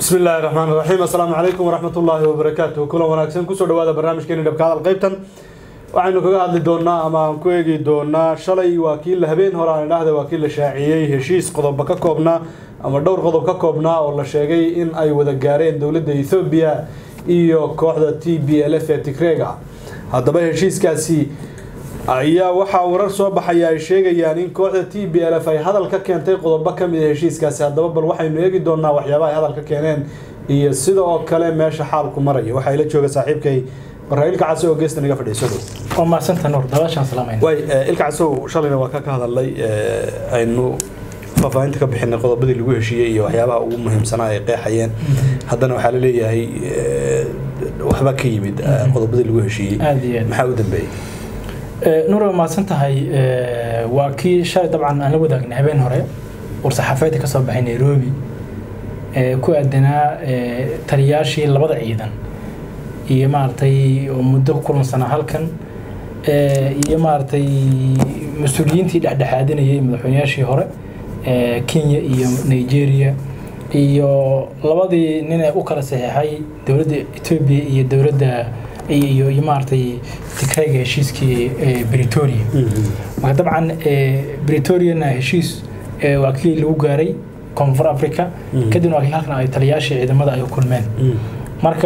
bismi illaahi raxmaan raxiim assalaamu calaykum waraxmat ullaahi wabarakaatu kulan wanaagsan kusoo dhawaada barnaamijkeeni dhabka hadal qaybtan waxaynu kaga hadli doonaa ama aan ku eegi doonaa shalay waa kii la habeen hore aan idhaahda waa kii la shaaciyey heshiis qodoba ka koobnaa ama dhowr qodob ka koobnaa oo la sheegay in ay wada gaareen dowladda ethoobiya iyo kooxda t b l f ee tigreega haddaba heshiiskaasi ayaa waxaa warar soo baxaya ay sheegayaan in kooxda t b l f ay hadal ka keentay qodobo ka mid a heshiiskaasi haddaba bal waxaynu eegi doonaa waxyaabaha ay hadal ka keeneen iyo sida oo kale meesha xaalku maraya waxaa ila jooga saaxiibkay barra ilka casow oo geesta naga fadhiiso dhow waa mahadsanta nuur dabaashaan salaamayna way ilka casow shalayna waa ka ka hadalnay aynu faahfaahinta ka bixinay qodobadii lagu heshiiyey iyo waxyaabaha ugu muhiimsanaa ay qeexayeen haddana waxaa la leeyahay waxba ka yimid qodobadii lagu heshiiyey aada iyo aad maxaa u dambeeyey nuur waa mahadsan tahay waa kii shalay dabcan aan la wadaagnay habeen hore war-saxaafeedka ka soo baxay nairobi ee ku aadanaa taliyaashii labada ciidan iyo maaragtay oo muddo ku kulansanaa halkan iyo maaragtay mas-uuliyiintii dhexdhexaadinayay madaxweynayaashii hore kenya iyo nigeria iyo labadii nin ee u kala saxeexay dowladda etoobiya iyo dowladda iyo iyo maaragtay tigrayga heshiiskii bretoria marka dabcan bretoriana heshiis waa kii lagu gaaray koonfur africa kadibna waa kii halkan ay taliyaashii ciidamada ay kulmeen marka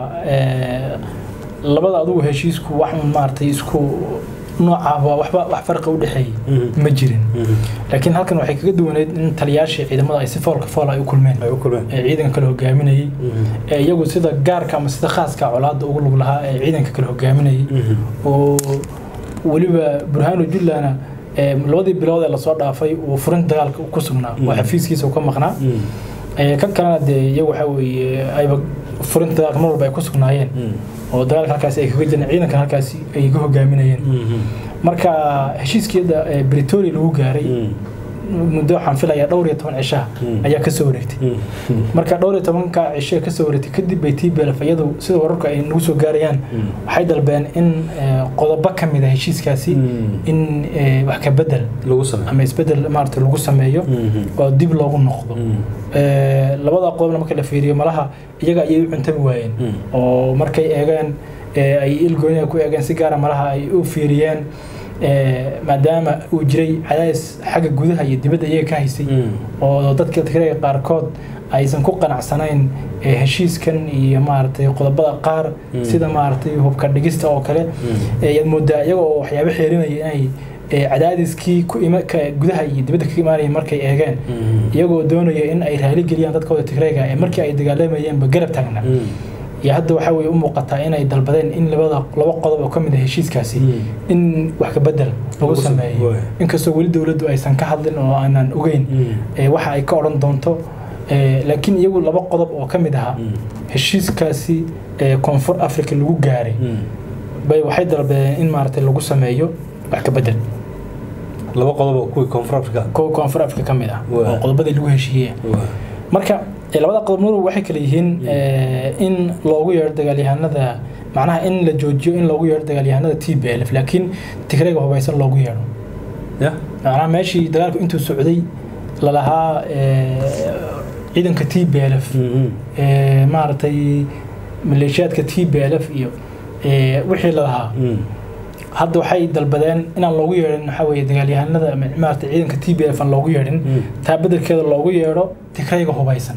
labada adugu heshiisku wax un maaragtay isku noocaaba waxba wax farqa u dhexeeyey ma jirin laakiin halkan waxay kaga duwaneyd in taliyaashii ciidamada ay si foolka fool ay u kulmeen ay u kulmeen ee ciidanka kale hogaaminayay ee iyagu sida gaarka ama sida khaaska colaadda ugu lug lahaa ee ciidanka kale hogaaminayay oo weliba burhaanu jullana labadii bilood ee lasoo dhaafay uu furin dagaalka ku sugnaa oo xafiiskiisa ka maqnaa kan kalena dee iyagu waxa weeye ayba furinta dagaalka mar walba ay ku sugnaayeen oo dagaalka halkaasi ay kaga jireen ciidankan halkaasi ay ka hogaaminayeen marka heshiiskeeda bretoria lagu gaaray muddo waxaan filayaa dhowr iyo toban cishaha ayaa kasoo wareegtay marka dhowr iyo tobanka cisho kasoo wareegtay kadib bay t b l f iyadu sida wararka ay nagu soo gaarayaan waxay dalbeen in qodobo ka mid a heshiiskaasi in wax ka bedel lagu sameeyo ama isbedel maarata lagu sameeyo oo dib loogu noqdo labada qodobna marka la fiiriyo malaha iyaga ayay u cuntami waayeen oo markay eegeen ay ilgooniga ku eegeen si gaara malaha ay u fiiriyeen maadaama uu jiray cadaadis xagga gudaha iyo dibadda iyaga ka haysay oo dadka tigreega qaarkood aysan ku qanacsanayn heshiiskan iyo maaragtay qodobada qaar sida maaragtay hubka dhigista oo kale yaad moodaa iyaga oo waxyaabo xeerinaya inay cadaadiskii ku gudaha iyo dibadda ka imaanaya markay eegeen iyagoo doonaya in ay raaligeliyaan dadkooda tigreega ee markii ay dagaalamayeenba garab taagna iyo hadda waxaa weye u muuqataa inay dalbadeen in labada laba qodob oo ka mid a heshiiskaasi in wax ka bedel lagu sameeyo inkastoo weli dowladdu aysan ka hadlin oo aanan ogeyn waxa ay ka odhan doonto laakiin iyagu laba qodob oo ka mid ahaa heshiiskaasi koonfur africa lagu gaaray bay waxay dalbadeen in maaragtay lagu sameeyo wax ka bedel laba qodob oo kuwii koonfur africa kuwa koonfur africa ka mid ah oo qodobadii lagu heshiiyey marka labada qodob nur waxay kale yihiin in loogu yeero dagaalyahanada macnaha in la joojiyo in loogu yeero dagaalyahanada t b l f laakiin tigreega hubaysan loogu yeero ya macnaha meeshii dagaalku intuu socday lalahaa ciidanka t b l f maaragtay maleeshiyaadka t b l f iyo wixii lalahaa hadda waxay dalbadeen inaan loogu yeedhin waxaa weeye dagaalyahanada maarata ciidanka t b f aan loogu yeedhin taa bedelkeeda loogu yeedho tigrayga hubaysan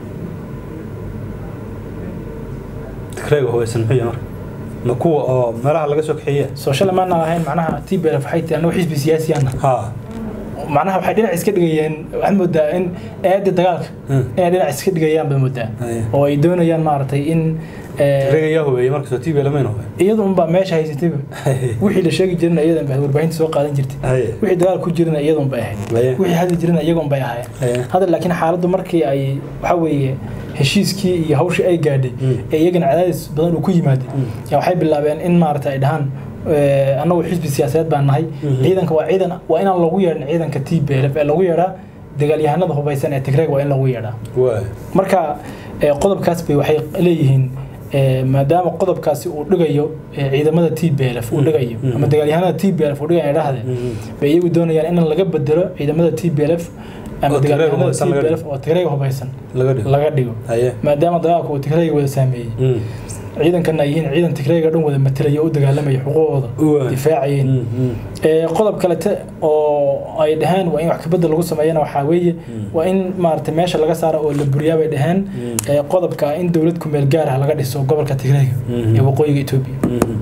tigrayga hubaysan muxuu yahay marka ma kuwa oo meelaha laga soo kaxeeya soo shalay maana lahayn macnaha t b f waxay tii annagu xisbi siyaasiyaana ha macnaha waxay dhinac iska dhigayeen waxaad moodaa in eedda dagaalka inay dhinac iska dhigayaan baad moodaa oo ay doonayaan maaragtay in tigrayga yaa hubeeyey markasoo t b lamayn hubey iyadu unbaa meesha haysatayba wixii la sheegi jirina iyadan bay warbaahinta soo qaadan jirtay wixii dagaal ku jirina iyadun bay ahayd wixii hadli jirina iyagun bay ahaayeen hadda laakiin xaaladdu markii ay waxa weeye heshiiskii iyo hawshii ay gaadhay ee iyagana cadaadis badan uu ku yimaaday yaa waxay bilaabeen in maarata ay dhahaan annagu xisbi siyaasadeed baan nahay ciidanka waa ciidan waa inaan loogu yeedhin ciidanka t b l f ee lagu yeedhaa dagaalyahanada hubaysan ee tigreeg waa in lagu yeedhaa marka qodobkaas bay waxay leeyihiin maadaama qodobkaasi uu dhigayo ciidamada t b l f uu dhigayo ama dagaalyahanada t b l f uu dhigayo dhahde bay iyagu doonayaan in laga bedelo ciidamada t b l f ama Oo Tigray dagaalyahanada hubeysan laga TPLF oo tigrayga hubeysan laga dhigo laga dhigo haye maadaama dagaalku uu tigrayga wada saameeyey Mm. ciidankana ay yihiin ciidan tigrayga dhan wada matalaya oo u dagaalamaya xuquuqooda Uwa. difaacayeen Mm, mm. Ee, qodob kalete oo ay dhaheen waa in wax kabedel lagu sameeyana waxaa weeye waa in maaragtay meesha laga saaro oo la buriyaa bay dhaheen ee, qodobka in dowlad kumeel gaar ah laga dhiso gobolka tigrayga Mhm. ee waqooyiga etoobiya Mm.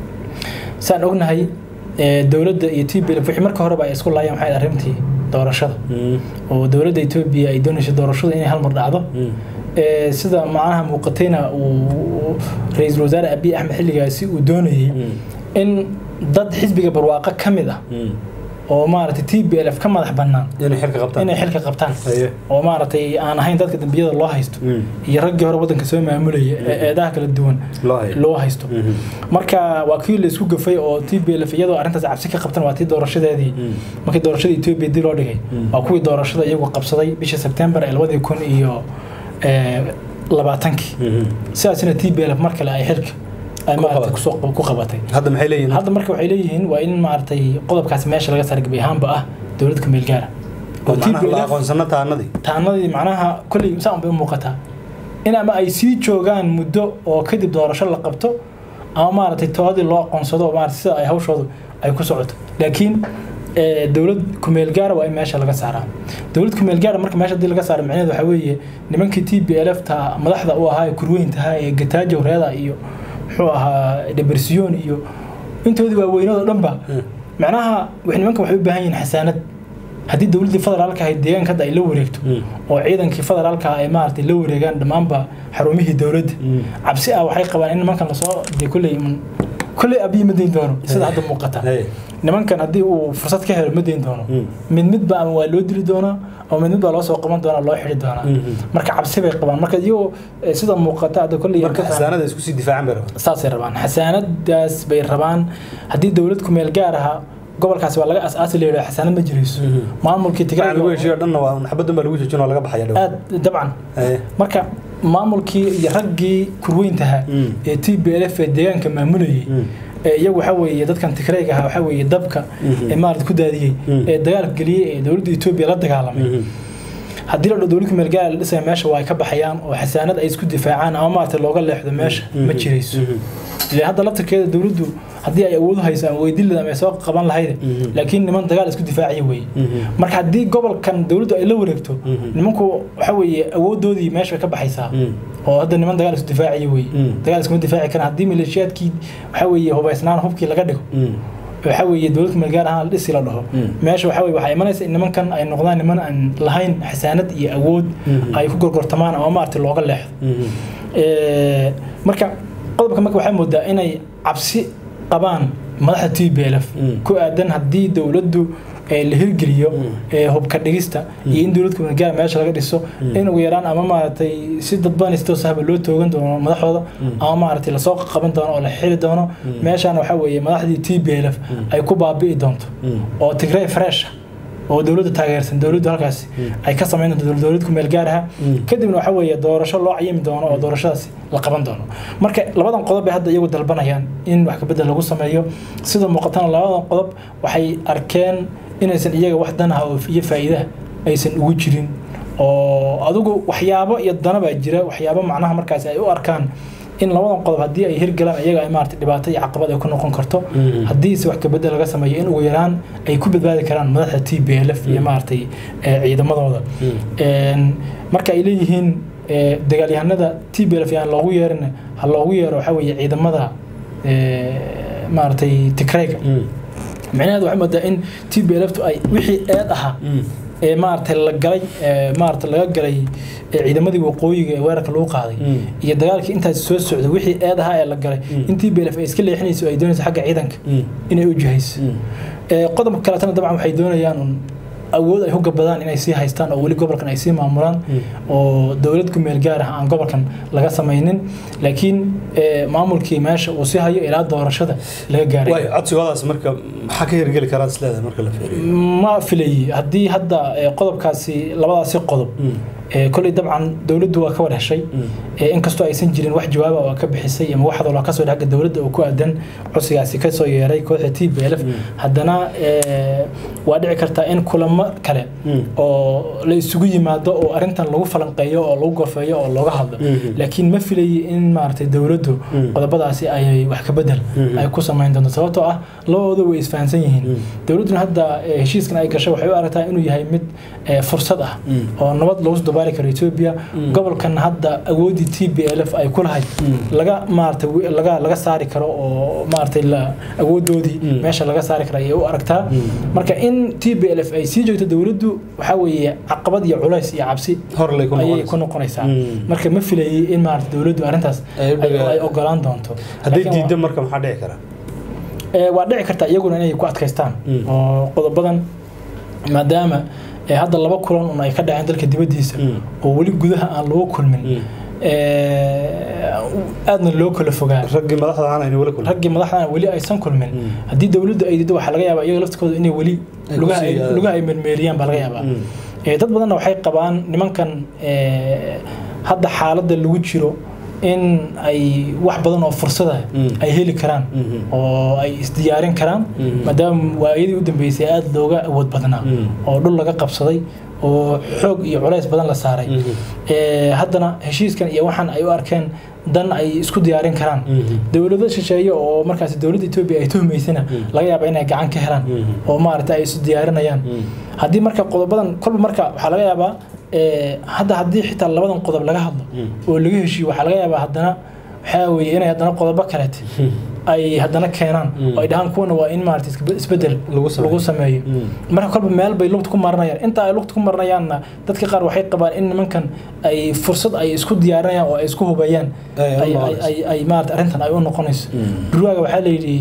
saan ognahay ee, dowladda iyo t b wixii marka horeba ay isku laayeen waxay ahayd arrintii doorashada Mm. oo dowladda etoobiya ay doonayso doorashada inay hal mar dhacdo Mm. Ee, sida macnaha muuqatayna uu ra-iisul wasaare abiy axmed xilligaasi uu doonayey Mm. in dad xisbiga barwaaqo ka mid ah Mm. oo maaragtay t b l f ka madax bannaan inay xilka qabtaan inay xilka qabtaan haye oo maaragtay aan ahayn dadka dembiyada loo haysto Mm. iyo raggii hore waddanka soo maamulaya ee eedaha kala duwan loo hayo loo haysto Mhm. marka waa kii la isku gafay oo t b l f iyadoo arrintaas cabsi ka qabtan waa tii doorashadeedii Mm. markii doorashada etoobiya dib loo dhigay Mm. waa kuwii doorashada iyagu qabsaday bishii sebtembar ee labadii kun iyo ee, labaatankii Mhm. sidaasina t b l f mar kale ay xilka ay Ku maaragtay qabatay. kusoo ku qabatay hadda maxay leeyihiin hadda marka waxay leeyihiin waa in maaragtay qodobkaasi meesha laga saar gebi ahaanba ah dowlad kumeel gaara oo oo macnaha la TPLF aqoonsano taanadii taanadii macnaha kolley saan bay u muuqataa in ama ay sii joogaan muddo oo kadib doorasho la qabto ama maaragtay toodii loo aqoonsado oo maaragtay sida ay hawshoodu ay ku socoto laakiin ee, dowlad kumeel gaara waa in meesha laga saaraa dowlad kumeel gaara marka meesha hadii laga saaro micnaheedu waxaa weeye nimankii t b l f ta madaxda u ahaa ee kurweyntahaa ee gataajo reeda iyo muxuu ahaa debersiyoon iyo intoodii waaweynado dhanba macnaha wax- nimankan waxay u baahan yihiin xasaanad haddii dowladdii federaalka ahayd deegaanka hadda ay la wareegto Mm. oo ciidankii federaalka ay maaragtay la wareegaan dhammaanba xarumihii dowladda Mm. cabsi ah waxay qabaan in nimankan lasoo dee kolley un- kolley abiyi ma dayn doono sida hadda muuqata haye nimankan haddii uu fursad ka helo ma dayn doono Mm. mid midba ama waa loo dili doonaa ama mid mid baa loo soo qaban doonaa loo xidhi doonaa Mhm. marka cabsi bay qabaan marka iyagoo eh, sida muuqata hadda kolley marka xasaanada isku sii difaacan bay rabaan saasay rabaan xasaanadaas bay rabaan haddii dowlad kumeel gaar ahaa gobolkaasi waa laga asaasi la yidhaha xasaanad ma jirayso Mhm. maamulkii waxaa lagu tigrayga heshiiyo dhanna waa xabaddan baa lagu joojin oo laga baxaya dhow aad dabcan haye marka maamulkii iyo raggii kurweyntaha Mm. ee t b l f ee deegaanka maamulayay Mm. ee iyagu waxaa weeye dadkan tigrayga ahaa waxaa weeye dabka Mhm. ee maarata ku daadiyey Mm. ee dagaalka geliyey ee dowladda etoobiya la dagaalamay Mhm. haddii la dho dowlad kumeel gaara la dhisaya meesha waa ay ka baxayaan oo xasaanad ay isku difaacaan ama maarata looga leexdo meesha ma Mhm. jirayso Mhm. ile hadda laftirkeeda dowladdu haddii ay awood hayso ama weydin leed ama ay soo qaban lahayd Mhm. laakiin niman dagaal isku difaacaya weeye Mhm. marka haddii gobolkan dowladdu ay la wareegto Mhm. nimanku waxa weeye awoodoodii meesha way ka baxaysaa Mm. oo hadda niman dagaal isku difaaciya weeye Mm. dagaal iskuma difaaci karaan haddii maleeshiyaadkii waxa weeye hubaysnaan hubkii laga dhigo Mm. waxa weeye dowlad kumeel gaar ahaan la dhisi la dhaho Mm. meesha waxa weye waxaa imanaysa in nimankan ay noqdaan niman aan lahayn xasaanad iyo awood Mhm. ay ku gorgortamaan ama maaragtay looga leexdo Mhm. Ee, marka qodobka marka waxay moodaa inay cabsi qabaan madaxda t b l f Mm. ku aadan haddii dowladdu ee la hirgeliyo Mm. ee hubka dhigista iyo in dowlad kumeel gaar meesha laga dhiso Mm. in ugu yaraan ama maaragtay si dadban si toos ahba loo toogan doono madaxdooda Mm. ama maaragtay lasoo qaban doono oo la xiri doono meeshaan waxaa weeye madaxdii t b l f ay ku baabi'i doonto Mm. oo tigray fresh ah oo dowladda taageersan dowladdu halkaasi ay ka samayn doonto dowlad- dowlad kumeel gaar ah Mm. kadibna waxaa weeye doorasho loo cayimi doono oo doorashadaasi la qaban doono marka labadan qodob bay hadda iyagu dalbanayaan in wax kabedel lagu sameeyo sida muuqatana labadan qodob waxay arkeen inaysan iyaga wax dan ah oo iyo faa'iidaha aysan ugu jirin oo adigu waxyaabo iyo dana baa jira waxyaabo macnaha markaasi ay u arkaan in labadan qodob haddii ay hirgalaan iyaga ay maarata dhibaato iyo caqabad ay ku noqon karto Mhm. haddiise wax kabedel laga sameeyo in ugu yaraan ay ku badbaadi karaan madaxda t b l f iyo maaragtay eh, ciidamadooda Een, marka ay leeyihiin eh, dagaalyahanada t b l f aan loogu yeerin ha loogu yeero waxaa weeye ciidamada eh, maaragtay tigrayga Mm. micnaheedu waxay moodaa in t b l f ay wixii eed ahaa Mm. ee maaragtay la galay ee maaragtay laga galay ee ciidamadii waqooyiga ee weerarka lagu qaaday Mm. iyo dagaalkii intaas soo socday wixii eed ahaa ee la galay Mm. in t b l f ay iska leexinayso ay doonayso xagga ciidanka Mm. inay u jihayso Mm. Ee, qodobka kaletana dabcan waxay doonayaan un awood ay hogabadaan inay sii haystaan oo weli gobolkan ay sii maamulaan Mm. oo dowlad ku meel gaar ah aan gobolkan laga samaynin laakiin ee, maamulkii meesha uu sii hayo ilaa doorashada laga gaaray waay codsigoodaas marka maxaa ka hirgeli karaad isleedahay marka la fiiriyo ma filayay haddii hadda ee, qodobkaasi labadaasi qodob Mm. Ee, kolley dabcan dowladdu waa ka war heshay Ee, inkastoo aysan jirin wax jawaaba oo ka bixisay ama wax hadaloo kasoo dhexga dowladda oo ku aadan codsigaasi kasoo yeeray kooxda t b l f haddana ee, waa dhici kartaa in kulamo kale oo la isugu yimaado oo arrintan lagu falanqeeyo oo lagu gorfeeyo oo looga hadlo laakiin ma filayi in maaragtay dowladdu qodobadaasi ay wax ka bedel ay ku samayn doonto sababtoo ah labadooda way isfahansan yihiin dowladduna hadda ee, heshiiskan ay gashay waxay u aragtaa inuu yahay mid ee, fursad ah oo nabad loogu dabaali karo etoobiya gobolkan hadda awooddii t b l f ay ku lahayd laga maaragtay wi- laga laga saari karo oo maaragtay la awoodoodii meesha laga saari karo ayay u aragtaa marka in t b l f ay sii joogto dowladdu waxaa weeye caqabad iyo culays iyo cabsi hor lay ku ayay noqonaysaa. ku noqonaysaa Mm. marka ma filayay in maarata dowladdu arrintaas Ay u ay dhaga- ay ogolaan doonto hadday Laakiin waa- diidda marka maxaa dhici kara ee, waa dhici karta iyaguna inay ku adkaystaan Mm. oo qodobadan maadaama ee, hadda laba kulan un ay ka dhaceen dalka dibaddiisa Mm. oo weli gudaha aan lagu kulmin Mm. ee, aadna loo kala fogaa raggii madaxda aan aynu wala kulmin raggii madaxdana weli aysan kulmin Mm. haddii dowladdu ay diido waxaa laga yaabaa iyaga laftikooda inay weli Ay lugaha kusii, ay- ah, lugaha ay mermeeriyaan baa laga yaabaa Mm. Ee, dad badanna waxay qabaan nimankan ee, hadda xaaladda lagu jiro in ay wax badan oo fursada Mm. ay heli karaan Mhm. oo ay isdiyaarin karaan Mhm. maadaama waayadii u dambeysay aada looga awood badnaa Mm. oo dhul laga qabsaday oo xoog iyo culays badan la saaray Mhm. Ee, haddana heshiiskan iyo waxaan ay u arkeen dan ay isku diyaarin karaan Mhm. dowlado shisheeye oo markaas dowladda etoobiya ay tuhmaysana laga yaaba inay gacan ka helaan Mhm. oo maaragtay ay isu diyaarinayaan Mhm. haddii marka qodobadan kolba marka waxaa laga yaabaa ee, hadda haddii xitaa labadan qodob laga hadlo Mm. oo laga heshiiyo waxaa laga yaabaa haddana waxaa weeye inay haddana qodobo kaleete ay haddana keenaan Mm. oo ay dhahaan kuwana waa in maarata isbe- isbedel Lagu sameeyo. lagu sameeyo Mm. marka kolba meel bay lugta ku maranayaan inta ay lugta ku maranayaanna dadka qaar waxay qabaan in nimankan ay fursad ay isku diyaarinayaan oo ay isku hubayaan Ay u ay- noqonayso. ay- ay maarata arrintan ay u noqonayso Mm. durwaaga waxaa la yidhi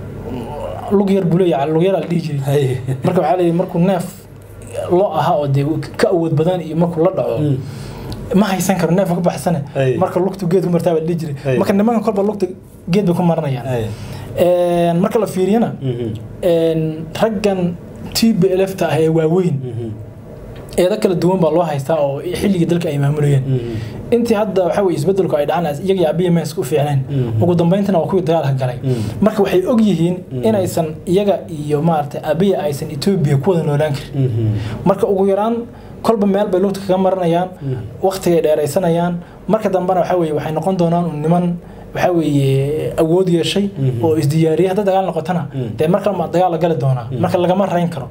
lug yar buu leeyahay lug yar la dhihi jiray Hay. marka waxaa la yidhi markuu neef loo ahaa oo dee ka awood badan iyo markuu la dhaco Mm. ma haysan karo neefka ka baxsane Ay. marka lugtu geed ku martaa baa la dhihi jiray Ay. marka nimankan kolba lugta geed bay ku maranayaan Hay. Een, marka la fiiriyana Mhm. een, raggan t b l f ta ah ee waaweyn Mhm. eeda kala duwan baa loo haystaa oo xilligii dalka ay maamulayeen Mhm. intii hadda waxaa weye isbedelku ay dhacaan iyaga iyo abiya mees ku fiicnayn Mhm. ugu dambayntana waa kuwii dagaalka galay Mhm. marka waxay og yihiin inaysan iyaga iyo maaragtay abiya aysan etoobiya ku wada noolaan karin Mhm. marka ugu yaraan kolba meel bay lugta kaga maranayaan waqtigay dheeraysanayaan marka dambena waxaa weye waxay noqon doonaan un niman waxaa weeye awood yeeshay Mhm. oo isdiyaariyay hadda dagaal noqotana Mhm. dee marka ma dagaal la gali doonaa marka lagama rayn karo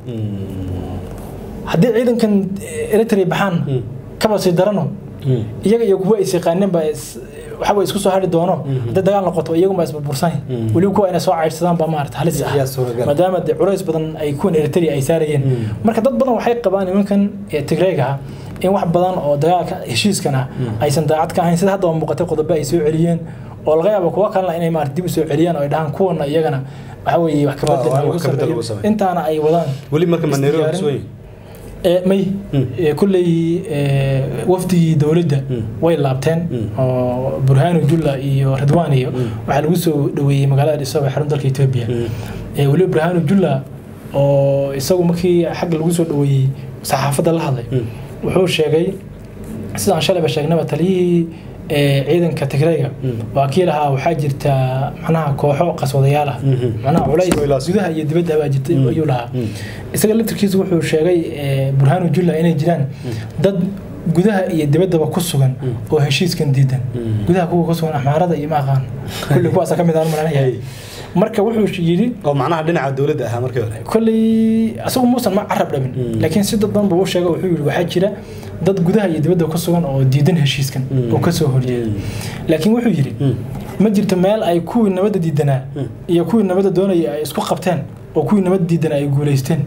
haddii ciidankan eritrea baxaan Mhm. kaba sii darano Mhm. iyaga iyo kuwa is yaqaaneen baa is- waxa way isku soo hari doono haddii dagaal noqoto iyagunbaa isburbursan Mhm. weliba kuwa inay soo caydsadaan baa maarata halis ah Yaa suuragal. maadaama dee culays badan ay kuwan eritrea ay saarayeen Mhm. marka dad badan waxay qabaan nimankan ee tigreega ah in wax badan oo dagaalka heshiiskan ah aysan daacad ka ahayn sida hadda muuqatay qodobo ay soo celiyeen oo laga yaabo kuwa kalena inay maarata dib u soo celiyaan oo ay dhahaan kuwana iyagana waxa weeye wax Waa- kabedel waa- lagu wax ka bedel sameeyo lagu sameeyo. intaana ay wadaan weli marka ma Nairobi Isdiyaarin. kusoo yihin? Ee, may Mm. ee, kulley ee, wafdigii dowladda Mm. way laabteen Mm. oo burhaanu julla iyo ridwaan iyo waxaa lagu soo dhaweeyey magaalada Addis Ababa ee xarun dalka Ethiopia Mm. ee weliba burhaanu julla oo isagu markii xagga lagu soo dhaweeyey saxaafadda la hadlay Mm. wuxuu sheegay sidaan shalayba sheegnaba taliyihii ee, ciidanka tigrayga Mm. waa kii lahaa waxaa jirta macnaha kooxo qaswadayaal ah Mhm. macnaha culays Isku ilaas. gudaha iyo dibadda baa jirta Mm. ayuu lahaa Mm. isaga laftirkiisa wuxuu sheegay ee, burhaanu julla inay jiraan dad gudaha iyo dibaddaba ku sugan oo heshiiskan diidan Mm. gudaha kuwa ku sugan axmaarada iyo ma aqaan kulli kuwaasa ka mid aan maranaya Hey. marka wuxuu yidhi oo macnaha dhinaca dowladda ahaa markii hore kolley asagu muusan ma carab dhabin Mm. laakiin si dad badan buu u sheegay wuxuu yidhi waxaa jira dad gudaha iyo dibadda ku sugan oo diidan heshiiskan Mm. oo ka soo horjeeda laakiin wuxuu yidhi Mm. ma jirto meel ay kuwii nabadda diidanaa iyo kuwii nabadda doonaya ay isku qabteen oo kuwii nabadda diidanaa ay guulaysteen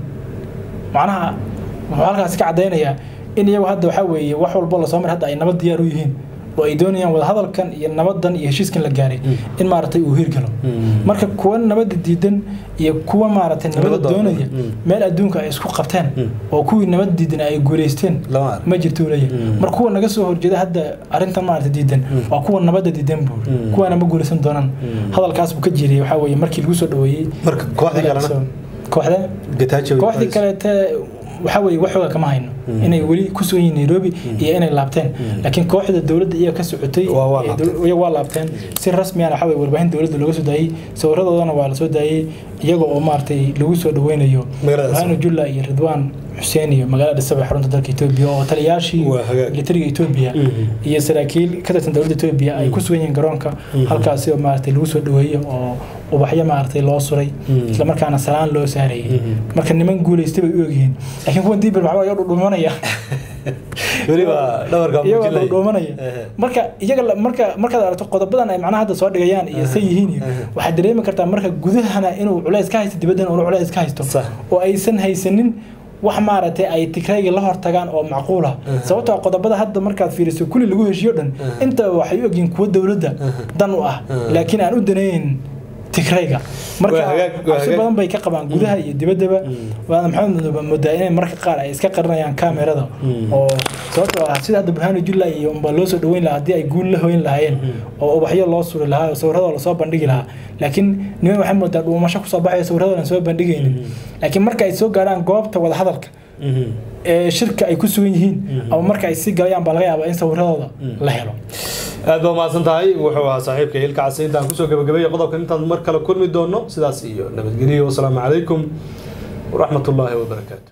macnaha wuxuu halkaasi ka caddaynayaa in iyagu hadda waxaa weeye wax walbo lasoo mar hadda ay nabad diyaar u yihiin oo ay doonayaan wadahadalkan iyo nabadan iyo heshiiskan la gaaray in maaragtay uu hirgalo Mm. marka kuwa nabadda diidan iyo kuwa maaragtay nabadda Nabadda doonaya mm. meel adduunka ay isku qabteen Mm. oo kuwii nabadda diidan ay guulaysteen lama arag ma jirto uu leeyahay Mm. marka kuwa naga soo horjeeda hadda arrintan maaragtay diidan waa kuwa nabadda diidan buu Mm. kuwaana ma guulaysan doonaan Mm. hadalkaas buu ka jiriyay waxaa weeye markii lagu soo dhaweeyey marka kooxdii kalena kooxda Getachew kooxdii kaleete waxaa weeye waxooga kama hayno inay weli ku sugan yihiin nairobi iyo inay laabteen laakiin kooxda dowladda iyaga ka socotay Waa- waa ee laabteen. dow- iyaga waa laabteen si rasmiyana waxa weye warbaahin dowladda looga soo daayey sawiradoodana waa la soo daayey iyaga oo maaragtay lagu soo dhaweynayo Magaalada burhanu julla iyo ridwaan xuseen iyo magaalada dhisaba xarunta dalka etoobiya oo taliyaashii Waa hagaag. militariga etoobiya Mhm. iyo saraakiil ka tirsan dowladda etoobiya ay ku sugan yihiin garoonka halkaasi oo maaragtay lagu soo dhaweeyo oo ubaxyo maaragtay loo suray Mhm. isla markaana salaan loo saarayay Mhm. marka niman guulaystay bay u ogyihiin laakiin kuwan diibil maxaa iyaga dhudhumanaya weliba dhabarka iyagoo muujinaya. dhudhumanaya Ehe. marka iyaga la- marka markaad aragto qodobadan ay macnaha hadda soo dhigayaan iyo say yihiin iyo Ehe. waxaad dareemi kartaa marka gudahana inuu culays ka haysto dibaddana uu culays ka haysto Sax. oo aysan haysanin wax maaragtay ay tigrayga la hortagaan oo macquul ah Ehe. sababtoo ah qodobada hadda markaad fiiriso kulli lagu heshiyo dhan Ehe. inta waxay u ogyihiin kuwo dowladda dan u ah Ehe. laakiin aan u danaynin tigrayga marka Waa hagaag- waa cabsi hagaag. badan bay ka qabaan gudaha iyo dibaddaba waana maxamed mudoobe moodaa inay marka qaar ay iska qarinayaan kaamerada Mm. oo sababtoo ah sida hadda burhaanu julla iyo unbaa loo soo dhaweyn lahaa haddii ay guul la hoyn lahaayeen oo ubaxyo loo suri lahaa oo sawirradoo lasoo bandhigi lahaa laakiin niman waxay moodaa dhuumasho kusoo baxaya sawirradoo aan soo bandhigaynin laakiin marka ay soo gaarhaan goobta wadahadalka Mhm. ee shirka ay ku sugan yihiin ama marka ay sii galayaan baa laga yaabaa in sawirradooda la helo aad baa mahadsan tahay wuxuu ahaa saaxiibka hilka casi intaan kusoo gabagabeeyay qodobkan intaan mar kale kulmi doono sidaas iyo nabadgelyo wasalaamu calaykum waraxmatullaahi wabarakaatu